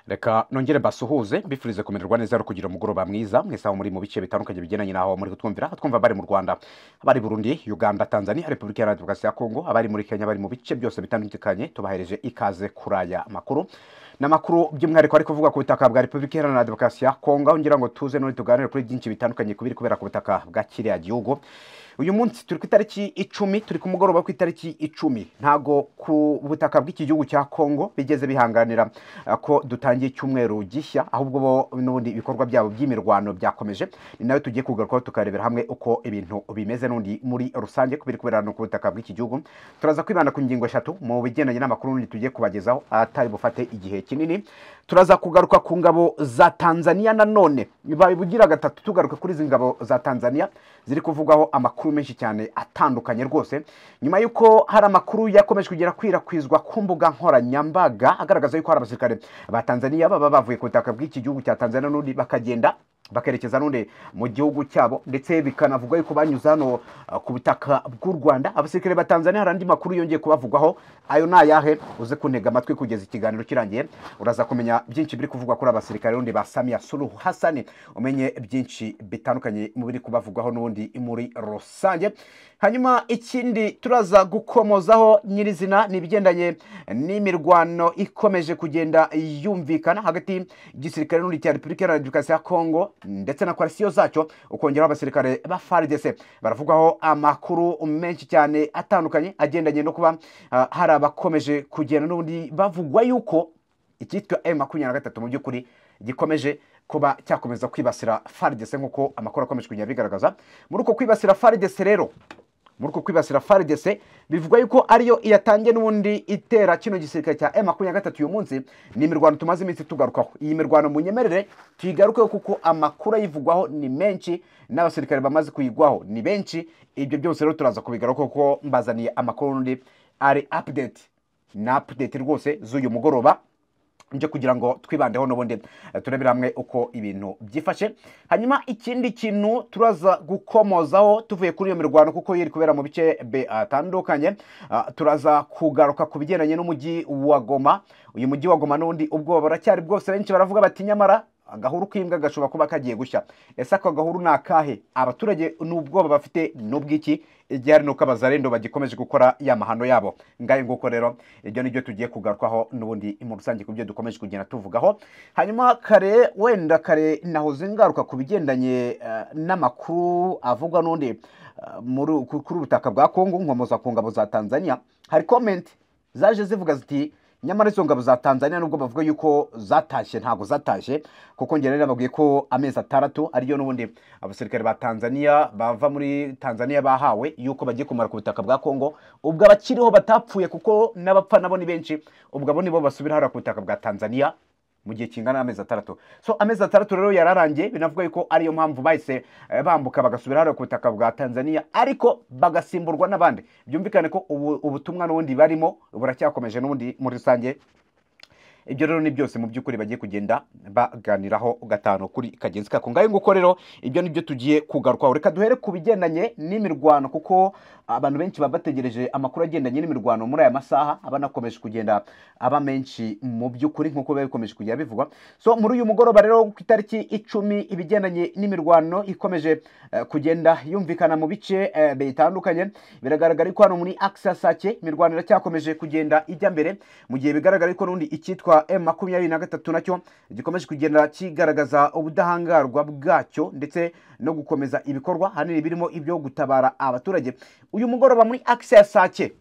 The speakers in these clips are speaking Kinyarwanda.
reka nongere mbasuhuze mbifurize kumererwa neza no kugira umugoroba mwiza mwese aho muri mu bice bitandukanye bigendanye n'aho muri kutwumvira twumva abari mu rwanda abari burundi uganda tanzania repubulika iharanira demokarasi ya kongo abari muri kenya bari mu bice byose bitandukanye tubahereje ikaze kuri aya makuru ni amakuru by'umwihariko ari kuvugwa ku butaka bwa repubulika iharanira demokarasi ya kongo aho ngira ngo tuze none tuganire kuri byinshi bitandukanye ku biri kubera ku butaka bwa kiriya gihugu uyu munsi turi ku itariki icumi turi ku mugoroba ku itariki icumi ntago ku butaka bw'iki gihugu cya kongo bigeze bihanganira uh, ko dutangiye icyumweru gishya ahubwo bo n'ubundi ibikorwa byabo by'imirwano byakomeje ni nawe tugiye kugarukaho tukarebera hamwe uko ibintu bimeze n'undi muri rusange kubiri kubera no ku butaka bw'iki gihugu turaza kwibanda ku ngingo eshatu mu bigendanye n'amakuru n'undi tugiye kubagezaho atari bufate igihe kinini turaza kugaruka ku ngabo za tanzania nanone babibugira gatatu tugaruka kuri izi ngabo za tanzania ziri kuvugwaho amakuru menshi cyane atandukanye rwose nyuma y'uko hari amakuru yakomeje kugera kwirakwizwa ku mbuga nkoranyambaga agaragaza yuko hari abasirikare ba tanzania baba bavuye ku butaka bw'iki gihugu cya tanzania n'undi bakagenda bakerekeza n'undi mu gihugu cyabo ndetse bikanavugwa yuko banyuze hano uh, ku butaka bw'u rwanda abasirikare ba tanzania hari andi makuru yongeye kubavugwaho ayo ni ayahe uze kuntega amatwi kugeza ikiganiro kirangiye uraza kumenya byinshi biri kuvugwa kuri abasirikare n'undi ba samiya suruhu hasani umenye byinshi bitandukanye mu biri kubavugwaho n'ubundi muri rusange hanyuma ikindi turaza gukomozaho nyirizina ni ibigendanye n'imirwano ikomeje kugenda yumvikana hagati y'igisirikare n'undi cya repubulika iharanira demokarasi ya kongo ndetse na koalisiyo zacyo ukongeraho abasirikare ba faridese baravugaho amakuru menshi cyane atandukanye agendanye no kuba ah, hari abakomeje kugenda n'ubundi bavugwa yuko icyitwa m makumyabiri na gatatu mu by'ukuri gikomeje kuba cyakomeza kwibasira faridese nk'uko amakuru akomeje kugenda bigaragaza muri uko kwibasira faridese rero muri uko kwibasira faridese bivugwa yuko ariyo iyatangiye n'ubundi itera kino gisirikare cya m makumyabiri na gatatu uyu munsi ni imirwano tumaze iminsi tugarukaho iyi mirwano munyemerere tuyigarukeho kuko amakuru ayivugwaho ni menshi n'abasirikare bamaze kuyigwaho ni benshi ibyo byose rero turaza kubigarukaho kuko mbazaniye amakuru n'undi ari update ni update rwose z'uyu mugoroba nje kugira ngo twibandeho n'ubundi eh, turebere hamwe uko ibintu byifashe hanyuma ikindi kintu turaza gukomozaho tuvuye kuri iyo mirwano kuko iri kubera mu bice bitandukanye Ah, turaza kugaruka ku bigendanye n'umujyi wa goma uyu mujyi wa goma n'undi ubwoba buracyari bwose benshi baravuga bati nyamara agahuru k'imbwa gashobora kuba kagiye gushya ese ako gahuru ni akahe abaturage n'ubwoba bafite ni ubw'iki igihe hari n'uko abazarendo bagikomeje gukora ya mahano yabo ngayo nguko rero ibyo nibyo tugiye kugarukaho n'ubundi mu rusange ku byo dukomeje kugenda tuvugaho hanyuma kare wenda kare nahoze ngaruka ku bigendanye eh, n'amakuru avugwa n'undi eh, muri- ku- kuri ubutaka bwa kongo nkomoza ku ngabo za tanzania hari komenti zaje zivuga ziti nyamara izo ngabo za tanzania nubwo bavuga yuko zatashye ntabwo zatashye kuko njye rero babwiye ko amezi atandatu ariyo n'ubundi abasirikare ba tanzania bava muri tanzania bahawe yuko bagiye kumara ku butaka bwa kongo ubwo abakiriho batapfuye kuko n'abapfa nabo ni benshi ubwo abo nibo basubira hariya ku butaka bwa tanzania mu gihe kingana n'amezi atandatu so amezi atandatu rero yararangiye binavuga yuko ariyo mpamvu bahise eh, bambuka bagasubira hariya ku butaka bwa tanzania ariko bagasimburwa n'abandi byumvikane ko ubu- ubutumwa n'ubundi barimo buracyakomeje n'ubundi muri rusange ibyo rero ni byose mu by'ukuri bagiye kugenda baganiraho gatanu kuri kagenzi kako ngayo nguko rero ibyo ni byo tugiye kugarukaho reka duhere ku bigendanye n'imirwano kuko abantu benshi baba bategereje amakuru agendanye n'imirwano muri aya masaha aba anakomeje kugenda aba menshi mu by'ukuri nk'uko biba bikomeje kugenda bivugwa so muri uyu mugoroba rero ku itariki icumi ibigendanye n'imirwano ikomeje eh, kugenda yumvikana mu bice eh, bitandukanye biragaragara ko hano muri akisasake imirwano iracyakomeje kugenda ijya mbere mu gihe bigaragara ko n'undi icyitwa m makumyabiri na gatatu nacyo gikomeje kugenda kigaragaza ubudahangarwa bwacyo ndetse no gukomeza ibikorwa hanini birimo ibyo gutabara abaturage uyu mugoroba muri akisasake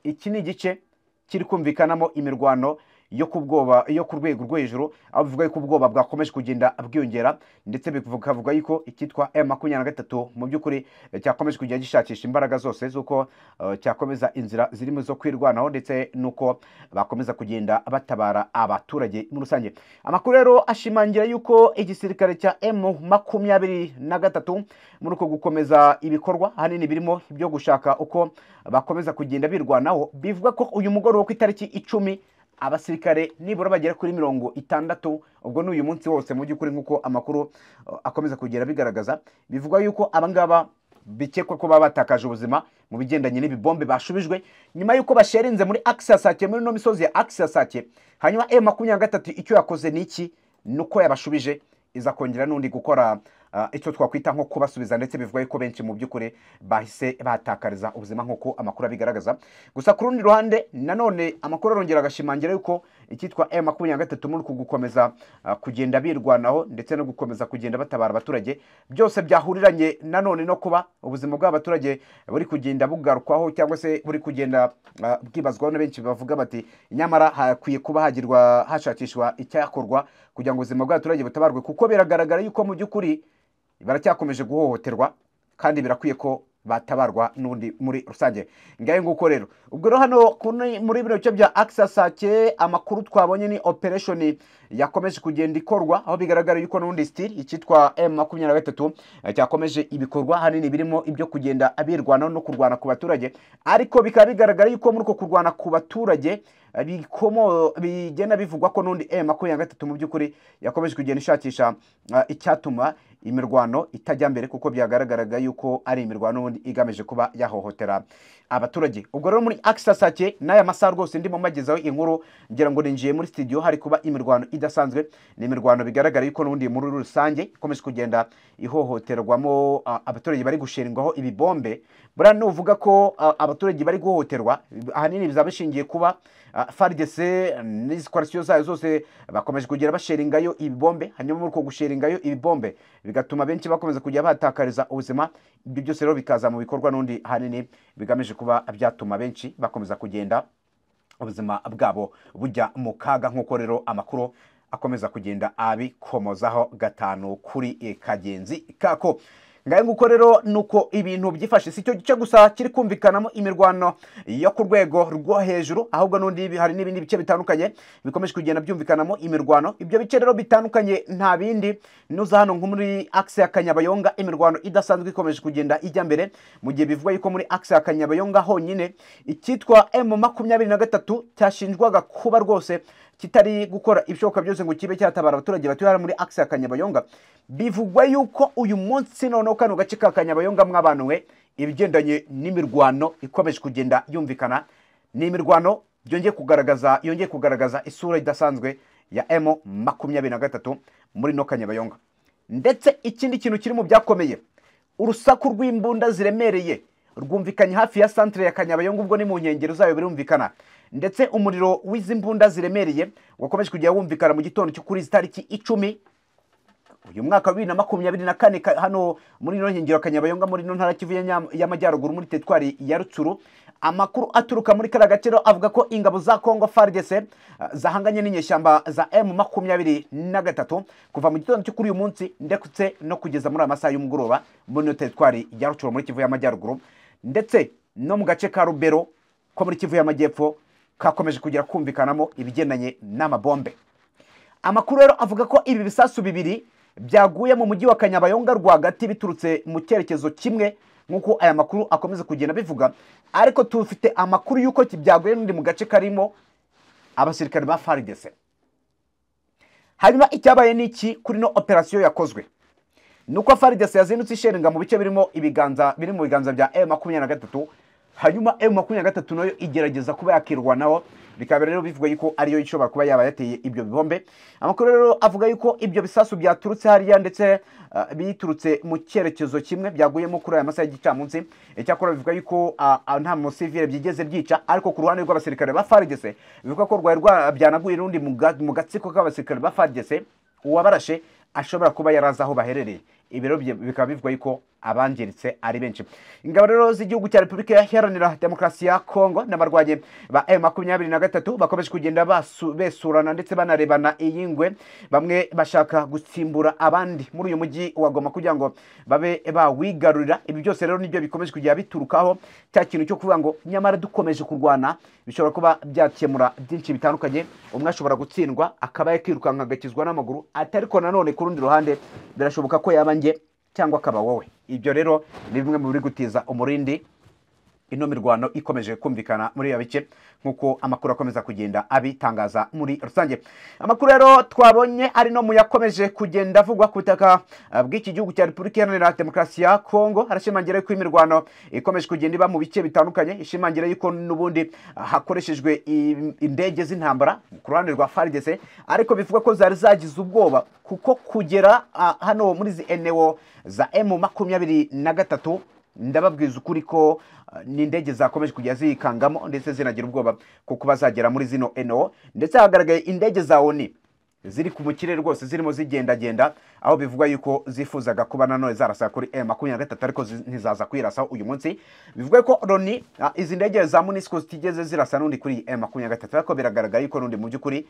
iki ni igice kiri kumvikanamo imirwano yo ku bwoba yo ku rwego rwo hejuru aho bivuga yuko ubwoba bwakomeje kugenda bwiyongera ndetse bikavuga yuko icyitwa m makumyabiri na gatatu mu by'ukuri eh, cyakomeje kugenda gishakisha imbaraga zose z'uko eh, cyakomeza inzira zirimo zo kwirwanaho ndetse n'uko bakomeza kugenda batabara abaturage muri rusange amakuru rero ashimangira yuko igisirikare cya m makumyabiri na gatatu muri uko gukomeza ibikorwa ahanini birimo ibyo gushaka uko bakomeza kugenda birwanaho bivuga ko uyu mugoroba ku itariki icumi abasirikare nibura bagera kuri mirongo itandatu ubwo ni uyu munsi wose mu by'ukuri nk'uko amakuru uh, akomeza kugenda bigaragaza bivuga yuko abangaba bikekwa ko baba batakaje ubuzima mu bigendanye n'ibibombe bashubijwe nyuma y'uko basherinze muri akisasake muri ino misozi ya akisasake hanyuma e makumyabiri na gatatu icyo yakoze ni iki ni uko yabashubije iza kongera n'undi gukora ah, icyo twakwita nko kubasubiza ndetse bivuga yuko benshi mu by'ukuri bahise batakariza ubuzima nk'uko amakuru abigaragaza gusa ku rundi ruhande nanone amakuru arongera agashimangira yuko icyitwa m makumyabiri na gatatu muri uku gukomeza ah, kugenda birwanaho ndetse no gukomeza kugenda batabara abaturage byose byahuriranye nanone no kuba ubuzima bw'abaturage buri kugenda bugarukwaho cyangwa se buri kugenda ah, bwibazwaho na benshi bavuga bati nyamara hakwiye kuba hagirwa hashakishwa icyakorwa kugira ngo ubuzima bw'abaturage butabarwe kuko biragaragara yuko mu by'ukuri baracyakomeje guhohoterwa kandi birakwiye ko batabarwa n'undi muri rusange ngayo nguko rero ubwo rero hano ku ni- muri bino bice bya akisasake amakuru twabonye ni opereshoni yakomeje kugenda ikorwa aho bigaragara yuko n'undi sitiri icyitwa m makumyabiri na gatatu eh, cyakomeje ibikorwa hanini birimo ibyo kugenda abirwanaho no kurwana ku baturage ariko bikaba bigaragara yuko muri uko kurwana ku baturage eh, bikomo bigenda bivugwa ko n'undi m makumyabiri na gatatu mu by'ukuri yakomeje kugenda ishakisha ah, icyatuma imirwano itajya mbere kuko byagaragaraga yuko ari imirwano ubundi igamije kuba yahohotera abaturage ubwo rero muri akisasake n'aya masaha rwose ndimo mbagezaho inkuru ngira ngo ninjiye muri studio hari kuba imirwano idasanzwe ni imirwano bigaragara yuko n'ubundi muri rusange ikomeje kugenda ihohoterwamo ah, abaturage bari gushingwaho ibibombe buriya nuvuga ko ah, abaturage bari guhohoterwa ahanini bizaba bishingiye kuba ah, FARDC n'izi coalition zayo zose bakomeje kugenda basheringayo ibibombe hanyuma muri uko gusheringayo ibibombe bigatuma benshi bakomeza kujya batakariza ubuzima ibyo byose rero bikaza mu bikorwa n'undi hanini bigamije kuba byatuma benshi bakomeza kugenda ubuzima bwabo bujya mu kaga nk'uko rero amakuru akomeza kugenda abikomozaho gatanu kuri eh, kagenzi kako ngayo nguko rero nuko ibintu byifashe si cyo gice gusa kiri kumvikanamo imirwano yo ku rwego rwo hejuru ahubwo n'undi hari n'ibindi bice bitandukanye bikomeje kugenda byumvikanamo imirwano ibyo bice rero bitandukanye nta bindi nuza hano nko muri akse ya kanyabayonga imirwano idasanzwe ikomeje kugenda ijya mbere mu gihe bivuga yuko muri akse ya kanyabayonga honyine icyitwa m makumyabiri na gatatu cyashinjwaga kuba rwose kitari gukora ibishoboka byose ngo kibe cyatabara abaturage batuye hano muri akse ya kanyabayonga bivugwa yuko uyu munsi noneho kano gace ka kanyabayonga mwabanuwe ibigendanye n'imirwano ikomeje kugenda yumvikana ni imirwano byongeye kugaragaza yongeye kugaragaza isura idasanzwe ya m makumyabiri na gatatu muri no kanyabayonga ndetse ikindi kintu kiri mu byakomeye urusaku rw'imbunda ziremereye rwumvikanye hafi ya santere ya kanyabayonga ubwo ni mu nkengero zayo birumvikana ndetse umuriro w'izi mbunda ziremereye wakomeje kujya wumvikana mu gitondo cyo kuri izi tariki icumi uyu mwaka wa bibiri na makumyabiri na kane ka- hano muri ino nkengero ya kanyabayonga muri ino ntara kivu ya Nyam- y'amajyaruguru muri teritwari ya rutsuru amakuru aturuka muri kariya gace rero avuga ko ingabo za kongo fardc eh, zahanganye n'inyeshyamba za m makumyabiri na gatatu kuva mu gitondo cyo kuri uyu munsi ndetse no kugeza muri aya masaha y'umugoroba muri ino teritwari ya rutsuru muri kivu y'amajyaruguru ndetse no mu gace ka rubero ko muri kivu y'amajyepfo kakomeje kugera kumvikanamo ibigendanye n'amabombe amakuru rero avuga ko ibi bisasu bibiri byaguye mu mujyi wa kanyabayonga rwagati biturutse mu cyerekezo kimwe nk'uko aya makuru akomeza kugenda bivuga ariko tufite amakuru y'uko ki- byaguye n'undi mu gace karimo abasirikare ba faridese hanyuma icyabaye ni iki kuri no operasiyo yakozwe nuko faridese yazindutse isherenga mu bice birimo ibiganza biri mu biganza bya m makumyabiri na gatatu hanyuma m makumyabiri na gatatu nayo igerageza kuba yakirwanaho bikaba rero bivuga yuko ariyo ishobora kuba yaba yateye ibyo bibombe amakuru rero avuga yuko ibyo bisasu byaturutse hariya ndetse ah, biturutse mu cyerekezo kimwe byaguyemo kuri aya masaha y'igicamunsi icyakora bivuga yuko ah, ah, nta musivire byigeze byica ariko ku ruhande rw'abasirikare ba faridese bivuga ko rwari rwa- byanaguye n'undi mu ga- mu gatsiko k'abasirikare ba faridese uwabarashe ashobora kuba yari azi aho baherereye ibiro bikaba bivuga yuko abangiritse ari benshi ingabo rero z'igihugu cya repubulika iharanira demokarasi ya kongo n'abarwanyi ba m makumyabiri na gatatu bakomeje kugenda basu- besurana ndetse banarebana iyi ngwe bamwe bashaka gusimbura abandi muri uyu mujyi wa goma kugira ngo babe bawigarurira ibi byose rero nibyo bikomeje kujya biturukaho cya kintu cyo kuvuga ngo nyamara dukomeje kurwana bishobora kuba byakemura byinshi bitandukanye umwe ashobora gutsindwa akaba yakirukanka agakizwa n'amaguru ati ariko nanone ku rundi ruhande birashoboka ko yaba njye cyangwa akaba wowe ibyo rero ni bimwe mu biri gutiza umurindi ino mirwano ikomeje kumvikana muri iyo bice nk'uko amakuru akomeza kugenda abitangaza muri rusange amakuru rero twabonye ari no mu yakomeje kugenda avugwa ku butaka eh, bw'iki gihugu cya repubulika iharanira demokarasi ya kongo harashimangira ko imirwano ikomeje kugenda iba mu bice bitandukanye ishimangira yuko n'ubundi ah, hakoreshejwe i- indege z'intambara ku ruhande rwa faridese ariko bivuga ko zari zagize ubwoba kuko kugera ah, hano muri izi enewo za emu makumyabiri na gatatu ndababwiza ukuri ko uh, ni indege zakomeje kujya zikangamo ndetse zinagira ubwoba ko kuba zagera muri zino eno ndetse hagaragaye indege za oni ziri ku mu kirere rwose zirimo zigendagenda aho bivugwa yuko zifuzaga kuba nanone zarasa kuri e makumyabiri na gatatu ariko zi- ntizaza kwirasaho uyu munsi bivuga ko loni ah, izi ndege za munisiko zitigeze zirasa n'undi kuri e makumyabiri na gatatu ariko biragaragara yuko n'undi mu by'ukuri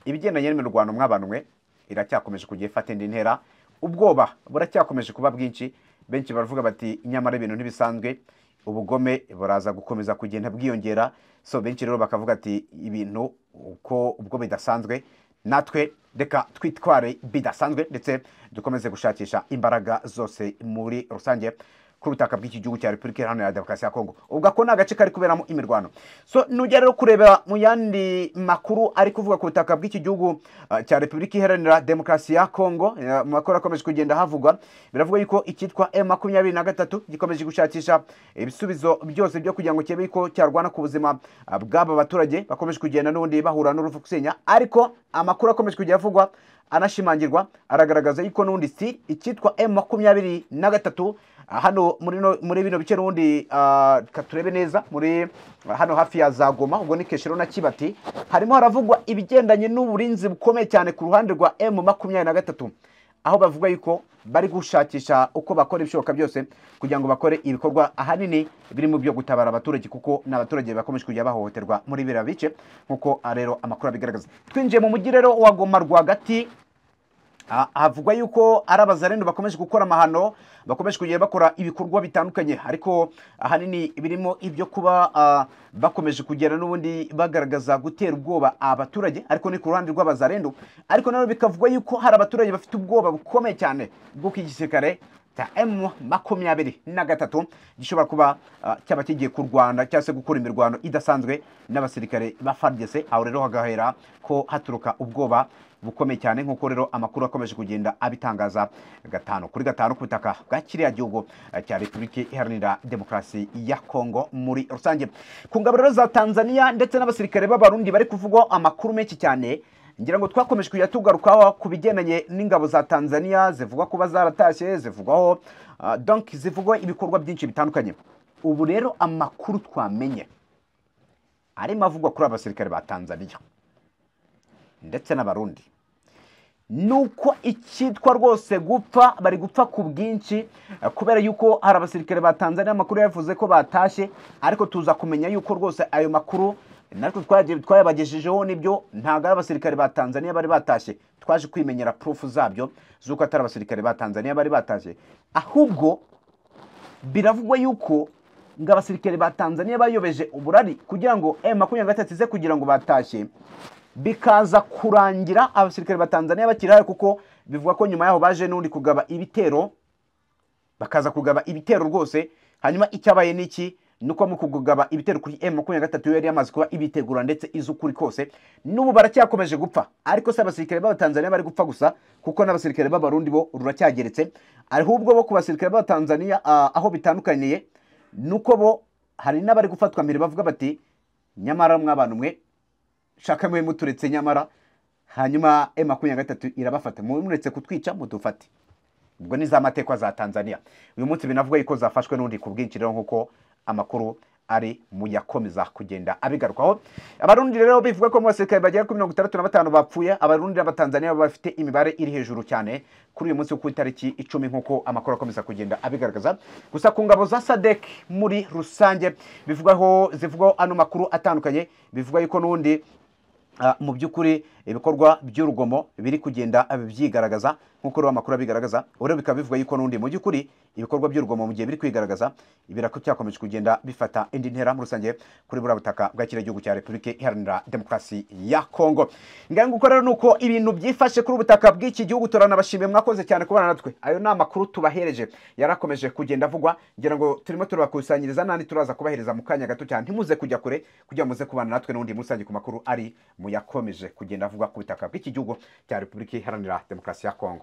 ibigendanye n'imirwano mwabanwe iracyakomeje kujya ifata indi ntera ubwoba buracyakomeje kuba bwinshi benshi baravuga bati nyamara ibintu ntibisanzwe ubugome buraza gukomeza kugenda bwiyongera so benshi rero bakavuga ati ibintu uko ubwo bidasanzwe natwe reka twitware bidasanzwe ndetse dukomeze gushakisha imbaraga zose muri rusange ku butaka bw'iki gihugu cya repubulika iharanira demokarasi ya kongo ubwo ako ni agace kari kuberamo imirwano so nujya rero kureba mu yandi makuru ari kuvuga ku butaka bw'iki gihugu ah, cya repubulika iharanira demokarasi ya kongo eh, mu makuru akomeje kugenda havugwa biravuga yuko icyitwa m makumyabiri na gatatu gikomeje gushakisha ibisubizo byose byo kugira ngo kirebe ko cyarwana ku buzima ah, bw'aba baturage bakomeje kugenda n'ubundi bahura n'uruvu gusenya ariko amakuru akomeje kujya avugwa anashimangirwa aragaragaza yuko n'ubundi si icyitwa m makumyabiri na gatatu ah, hano muri no- muri bino bice n'ubundi ah, reka turebe neza muri ah, hano hafi ya za goma ubwo ni keshero na kibati harimo haravugwa ibigendanye n'uburinzi bukomeye cyane ku ruhande rwa m makumyabiri na gatatu aho bavuga yuko bari gushakisha uko bakora ibishoboka byose kugira ngo bakore ibikorwa ahanini birimo byo gutabara abaturage kuko ni abaturage bakomeje kujya bahohoterwa muri biriya bice nk'uko ah, rero amakuru abigaragaza twinjiye mu mujyi rero wa goma rwagati Ah, havugwa yuko ari abazarendo bakomeje gukora amahano bakomeje kugenda bakora ibikorwa bitandukanye ariko ahanini birimo ibyo kuba ah, bakomeje kugera n'ubundi bagaragaza gutera ubwoba abaturage ariko ni ku ruhande rw'abazarendo ariko nabo bikavugwa yuko hari abaturage bafite ubwoba bukomeye cyane bw'uko igisirikare cya M makumyabiri na gatatu gishobora kuba ah, cyaba kigiye ku Rwanda cyangwa se gukora imirwano idasanzwe n'abasirikare ba FARDC aho rero hagahera ko haturuka ubwoba bukomeye cyane nk'uko rero amakuru akomeje kugenda abitangaza gatanu kuri gatanu ku butaka bwa kiriya gihugu ah, cya Repubulika Iharanira Demokarasi ya Kongo muri rusange ku ngabo rero za Tanzania ndetse n'abasirikare b'abarundi bari kuvugwaho amakuru menshi cyane ngira ngo twakomeje kujya tugarukaho ku bigendanye n'ingabo za tanzania zivugwa kuba zaratashye zivugwaho ah, donc zivugwa ibikorwa byinshi bitandukanye ubu rero amakuru twamenye arimo avugwa kuri abasirikare ba tanzania ndetse n'abarundi nuko icyitwa rwose gupfa bari gupfa ku bwinshi eh, kubera yuko hari abasirikare ba tanzania amakuru yavuze ko batashye ariko tuza kumenya yuko rwose ayo makuru natwe twagiye- twayabagejejeho nibyo ntabwo ari abasirikare ba tanzania bari batashye twaje kwimenyera purufu zabyo z'uko atari abasirikare ba tanzania bari batashye ahubwo biravugwa yuko ngo abasirikare ba tanzania bayobeje uburari kugira ngo m makumyabiri na gatatu ize kugira ngo batashye bikaza kurangira abasirikare ba tanzania bakiri hano kuko bivuga ko nyuma yaho baje n'undi kugaba ibitero bakaza kugaba ibitero rwose hanyuma icyabaye ni iki nuko mu kugaba ibitero kuri m makumyabiri na gatatu yo yari yamaze kuba ibitegura ndetse iz'ukuri kose n'ubu baracyakomeje gupfa ariko si abasirikare b'abatanzaniya bari gupfa gusa kuko n'abasirikare b'abarundi bo ruracyageretse ahubwo bo ku basirikare b'abatanzaniya ah, aho bitandukaniye nuko bo hari n'abari gufatwa mbere bavuga bati nyamara mw'abantu mwe shaka mwe muturetse nyamara hanyuma m makumyabiri na gatatu irabafata mube muretse kutwica mudufate ubwo ni za mateka za tanzania uyu munsi binavugwa yuko zafashwe n'undi ku bwinshi rero nk'uko amakuru ari mu yakomeza kugenda abigarukwaho abarundi rero bivuga ko mu basirikare bagera kuri mirongo itandatu na batanu bapfuye abarundi n'abatanzaniya bafite imibare iri hejuru cyane kuri uyu munsi wo ku itariki icumi nk'uko amakuru akomeza kugenda abigaragaza gusa ku ngabo za sadek muri rusange bivugwaho zivugwaho ano makuru atandukanye bivuga yuko n'ubundi Ah, mu by'ukuri ibikorwa by'urugomo biri kugenda byigaragaza nk'uko rero amakuru abigaragaza rero bikaba bivuga yuko n'undi mu by'ukuri ibikorwa by'urugomo mu gihe biri kwigaragaza biracyakomeje kugenda bifata indi ntera muri rusange kuri buriya butaka bwa kiriya gihugu cya repubulika iharanira demokarasi ya kongo nguko rero ni uko ibintu byifashe kuri ubutaka bw'iki gihugu turanabashimiye mwakoze cyane kubana natwe ayo ni amakuru tubahereje yarakomeje kugenda avugwa ngira ngo turimo turabakusanyiriza n'andi turaza kubahereza mu kanya gato cyane ntimuze kujya kure kugira ngo muze kubana natwe n'undi muri rusange ku makuru ari mu yakomeje kugenda avugwa ku butaka bw'iki gihugu cya repubulika iharanira demokarasi ya kongo